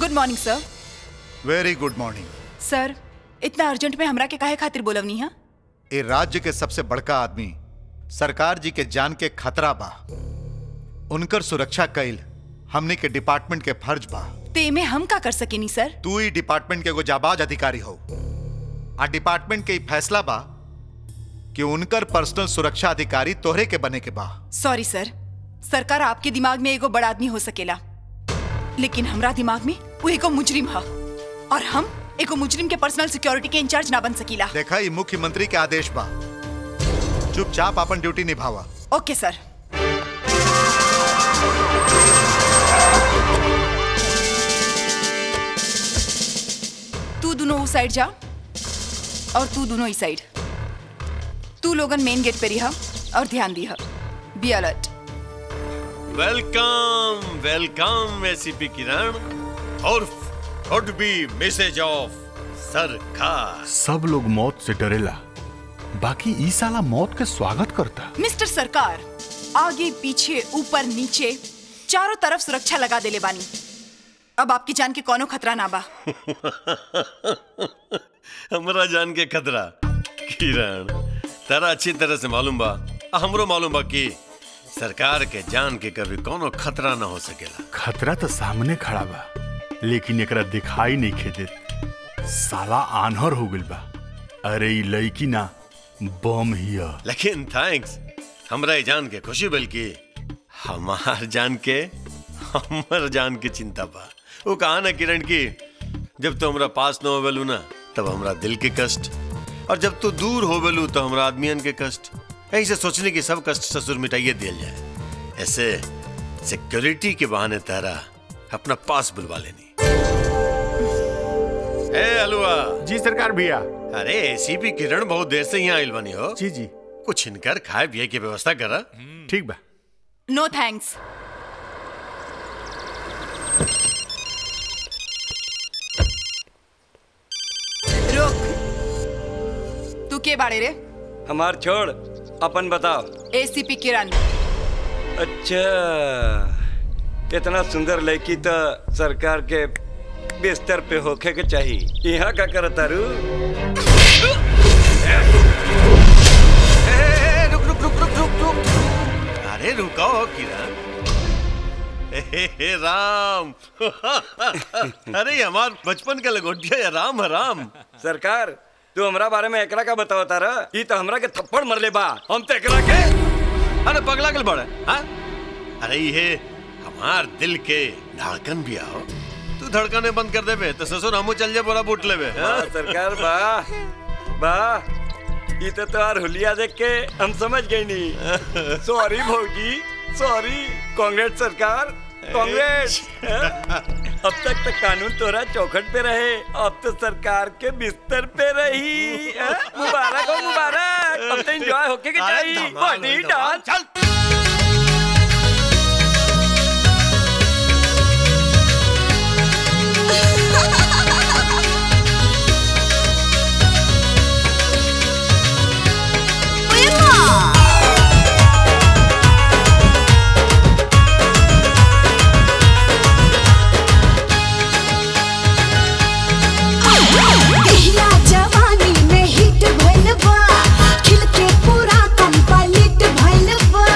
Good morning sir very good morning sir इतना urgent में हमरा के काहे खातिर बोलवनी है ए राज्य के सबसे बड़का आदमी सरकार जी के जान के खतरा बा उनकर सुरक्षा कैल हमने के डिपार्टमेंट के फर्ज बा ते में हम का कर सकेनी सर तू ही डिपार्टमेंट के एगो जाबाज अधिकारी हो आ डिपार्टमेंट के ई फैसला बा कि उनकर पर्सनल सुरक्षा अधिकारी तोहरे के बने के बा सॉरी सर सरकार आपके दिमाग में एगो बड़ा आदमी हो सकेला लेकिन हमरा दिमाग में वो एगो मुजरिम है और हम एगो मुजरिम के पर्सनल सिक्योरिटी के इंचार्ज ना बन सकीला देखा ई मुख्यमंत्री के आदेश बा चुपचाप अपन ड्यूटी निभावा ओके सर तू दोनों उस साइड जा और तू दोनों इस साइड तू लोगन मेन गेट पे रिहा और ध्यान दिहा be alert welcome welcome ACP Kiran और वुड बी मैसेज ऑफ सरकार सब लोग मौत से डरेला बाकी ई साला मौत के स्वागत करता मिस्टर सरकार आगे पीछे ऊपर नीचे चारों तरफ सुरक्षा लगा देले बानी अब आपकी जान के कोनो खतरा ना बा हमरा जान के खतरा किरण तारा अच्छी तरह से मालूम बा आ हमरो मालूम बा कि सरकार के जान के कभी कोनो खतरा ना हो सकेला खतरा तो सामने खड़ा बा लेकिन एकरा दिखाई नहीं खेदे साला आन्हर हो गइल बा अरे ई लड़की ना बम हिया लेकिन थैंक्स हमरा ये जान के खुशी बल्कि हमार जान के हमर जान के चिंता बा वो कहा ना किरण की जब तू हमरा पास न होवेलू ना तब हमरा दिल के कष्ट और जब तू दूर होवेलू तो हमरा आदमियन के कष्ट ऐसे सोचने की सब कष्ट ससुर मिटाइए दिया जाए ऐसे सिक्योरिटी के बहाने तारा अपना पास बुलवा लेनी ए हलवा जी सरकार भैया अरे एसीपी किरण बहुत देर से यहाँ आइल बनी हो जी जी कुछ इनकर खाए पिए की व्यवस्था करा ठीक बा नो थैंक्स रुक तू के बाड़े रे हमार छोड़ अपन बताओ एसीपी किरण अच्छा इतना सुंदर लड़की तो सरकार के बिस्तर पे होखे के चाहिए यहाँ का कर तारू रुक रुक रुक रुक रुक रुक अरे रुको किरण हे हे राम अरे हमार बचपन का लगोटिया है राम है राम सरकार तू हमरा बारे में एकरा का बताओ तारा ई तो हमरा के थप्पड़ मरले बा हम तो एकरा के अरे पगला कल बड़ा हाँ अरे ये हमार दिल के धड़कन भी आओ तू धड़कने बंद कर देबे तो ससुर हमू चल जाए बोरा बूट लेबे हाँ? वाह, सरकार वाह वाह ई तो तोहार हुलिया देख के हम समझ गई नी सॉरी भौजी सॉरी कांग्रेस सरकार कांग्रेस अब तक तो कानून तोरा चौखट पे रहे अब तो सरकार के बिस्तर पे रही हाँ? मुबारक हो मुबारक अब तो एंजॉय होके के अरे चाहिए धमाल, बॉडी धमाल, डांस चल पहिला जवानी में हिट भइल बा खिल के पूरा कंप्लीट भइल बा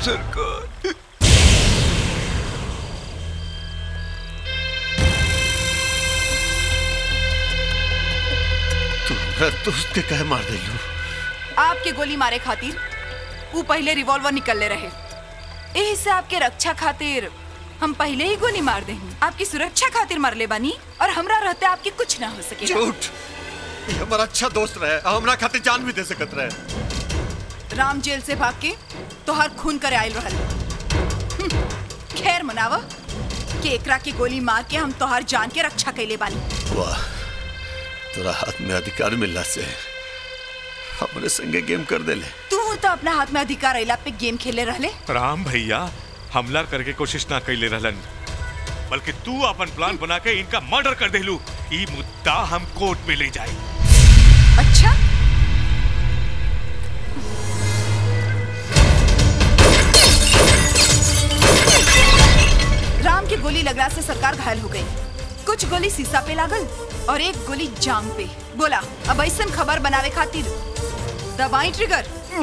सरकार तू हमरा दोस्त के कहे मार दिलू आपके गोली मारे खातिर वो पहले रिवॉल्वर निकल ले रहे यही से आपके रक्षा खातिर हम पहले ही गोली मार दे आपकी सुरक्षा खातिर मार ले बानी और हमरा रहते आपके कुछ ना हो सके झूठ ये हमारा अच्छा दोस्त रहे और हमरा खातिर जान भी दे सकत रहे राम जेल से भाग के तोहर खून करे आयल रहल हम्म, खैर मनावा कि एकरा की गोली मार के हम तोहर जान के रक्षा कैले बानी वाह तोरा हाथ में अधिकार मिलला से हमरे संगे गेम कर देले तू तो अपना हाथ में अधिकार अला पे गेम खेले रहले राम भैया हमला करके कोशिश ना कैले रहलन बल्कि तू अपन प्लान बना के इनका मर्डर कर देलू ई मुद्दा हम कोर्ट में ले जाए अच्छा राम की गोली लगला से सरकार घायल हो गई कुछ गोली सीसा पे लागल और एक गोली जांग पे बोला अब ऐसा खबर बनावे खातिर दबाई ट्रिगर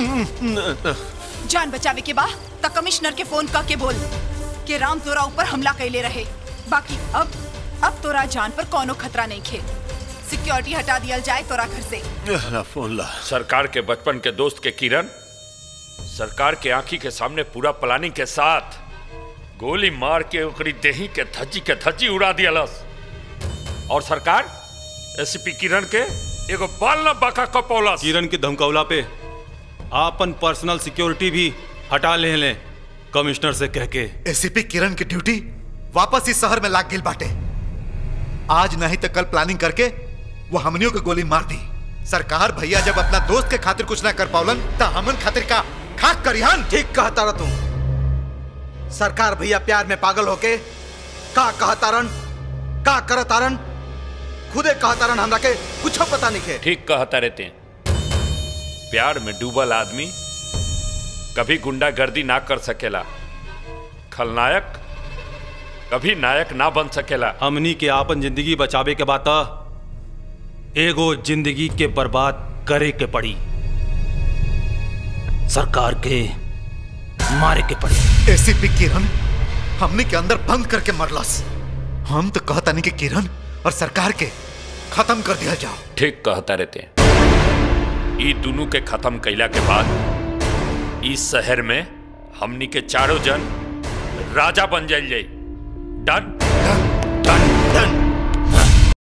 जान बचावे के बा त कमिश्नर के फोन करके बोल कि राम तोरा ऊपर हमला कैले रहे बाकी अब अब तोरा जान पर कोनो खतरा नहीं खे सिक्योरिटी हटा दियल जाए तोरा घर से ना फोन ला सरकार के बचपन के दोस्त के किरण सरकार के आंखी के सामने पूरा प्लानिंग के साथ गोली मार के ओकरी देही के धज्जी के धज्जी उड़ा दियलस और सरकार एसपी किरण के एगो बाल न बाका कपौलस किरण के धमकौला पे आपन पर्सनल सिक्योरिटी भी हटा ले लें कमिश्नर से कह के एसीपी किरण की ड्यूटी वापस इस शहर में लाग गिल बाटे आज नहीं तो कल प्लानिंग करके वो हमनियों को गोली मार दी सरकार भैया जब अपना दोस्त के खातिर कुछ ना कर पावलन तो हमन खातिर का खाक करिहन ठीक कहता रह तू सरकार भैया प्यार में पागल होके का कहतारन का करतारन खुदे कहतारन हमरा के कुछ पता नहीं है ठीक कहता रहते हैं प्यार में डूबल आदमी कभी गुंडागर्दी ना कर सकेला खलनायक कभी नायक ना बन सकेला हमनी के आपन जिंदगी बचावे के बात एगो जिंदगी के बर्बाद करे के पड़ी सरकार के मारे के पड़ी एसीपी किरण हमने के अंदर बंद करके मरलस हम तो कहता नहीं कि किरण और सरकार के खत्म कर दिया जाओ ठीक कहता रहते हैं ई दोनों के खत्म कैला के बाद इस शहर में हमनी के चारों जन राजा बन जाइल जाई डन